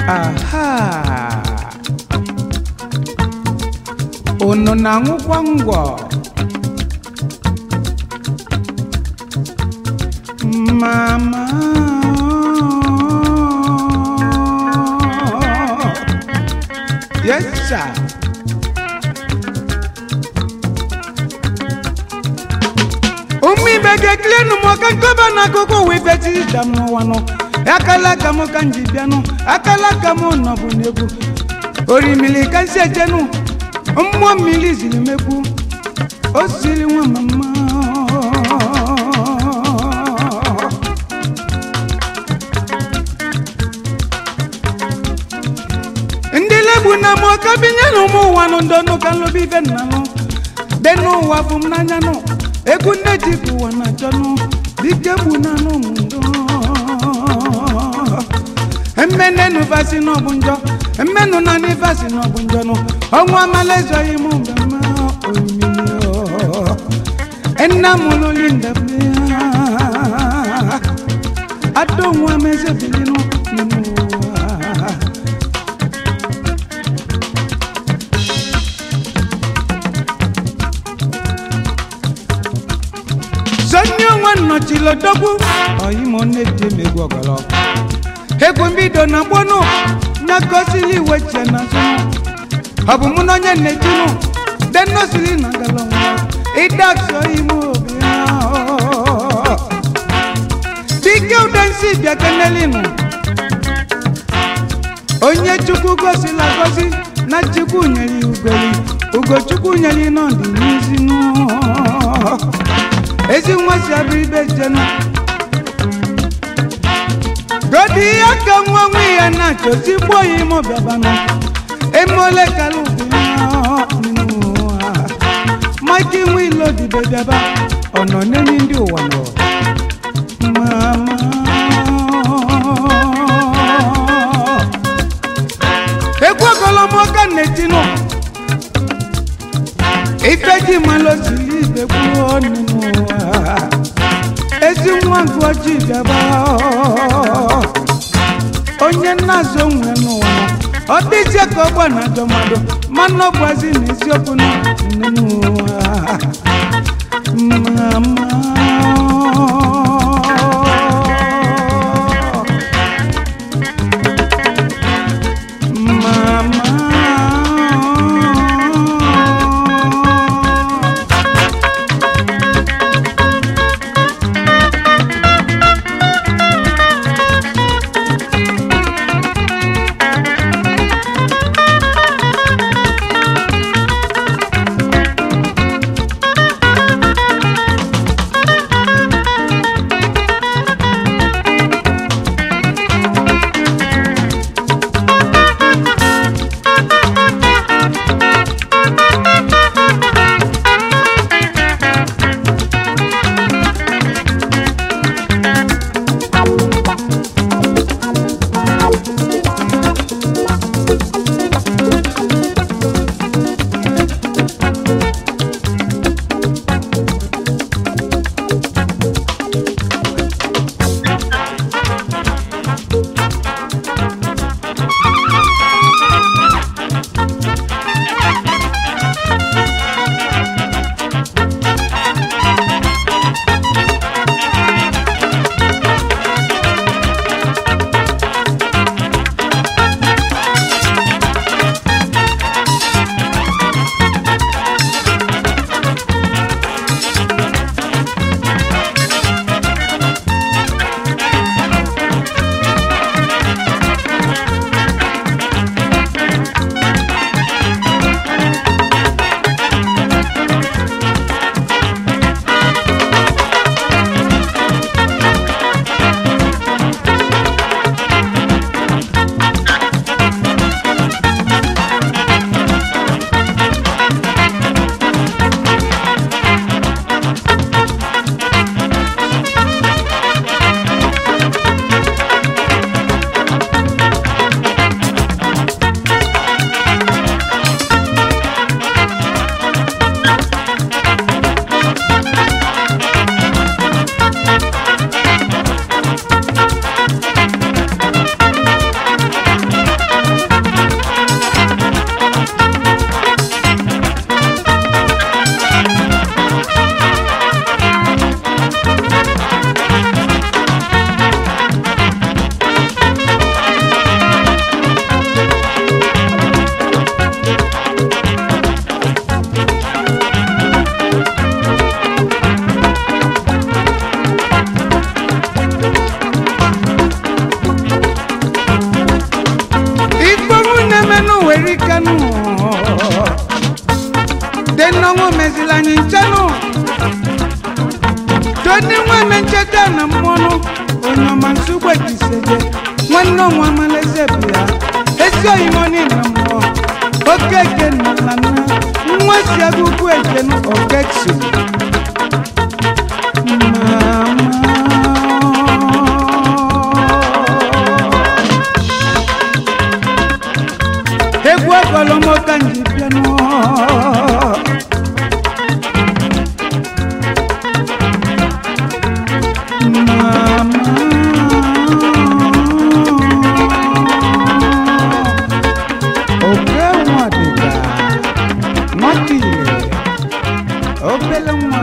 aha unu na-aṅụkwa ngwọ mama yes sir ụmụ ibe ga-ekilenu m ọka nkọba n'akụkụ ụwa ibe tida m n'ụwa nọ akala aka m ka m ji bịanụ akala aka m nọbụ n'egwu orimili ka nsi ejenu mmụọ mmiri ziri megbu o siri nwa mama ndị legbu na m ọka binye na ụmụ ụwa nụ ndọnụ ka nlobi ibe nna nụ dị n'ụwa bụ m n'anya nụ egwu nne ji bụ ụwa na achọnụ dike gbu na anụ m ndọ mmenenu vasi n'ọbụ njọ mmenu na ni vasi n'ọbụ njọ nụ ọnwa amala ezoghị m mgbe mma omimi nna m lụli ndebe adonwa m ezebilinu n'ime ụwa sonye onwe nnọchilodogwu oyimo na-eji emegbu ọgọlọ egwu mbido na gbonu nyakosili iwe che na zụnụ ọ bụ mụ na onye na-ejinu denosili na galọnwa ịdakso ime obi dike udensi bịa kenelinu onye chukwu gosila gosi na chukwu nyere ya ugoli ugochukwu nyere ya nọdị n'izinu ezi nwa si abụ ibe jenu godi ihe ka nwa nwa ya na-achọ si gbuo ya ime ọbịabanụ emole kala ụwa mike nwe ilo dibe bịaba ọ nọ n'enyi ndị ụwa nọ mama egwu ogolomoka na-etinụ ife ji malụ siri ibe kwuo n'ime ụwa ezi nwa gị ojii bịaba onye nna-azụ onwe n'ụwa ọ dịzie ka ọgba na ajọ mmadụ mana ọ bụazi na eziokwu na n'ime ụwa mama mama mmanụ were ikenụ dị nnọnwụ mezila anyị nchenụ toni nwa eme ncheta na mmọnụ onye ọma nsogbu ejiseje nwanne ọnwa amaleze bụ ya ezi oyimoni na mmụọ okeke na na nna nwa si agụgụ ejenu okeksi egwu ọgọlọmọka nji bịanụ oke nwa dịka nwata ile obele nwa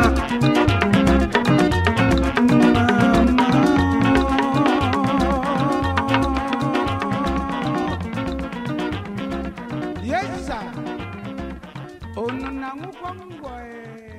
Yes, sir. Unu na-aṅụkwa ngwọ ee.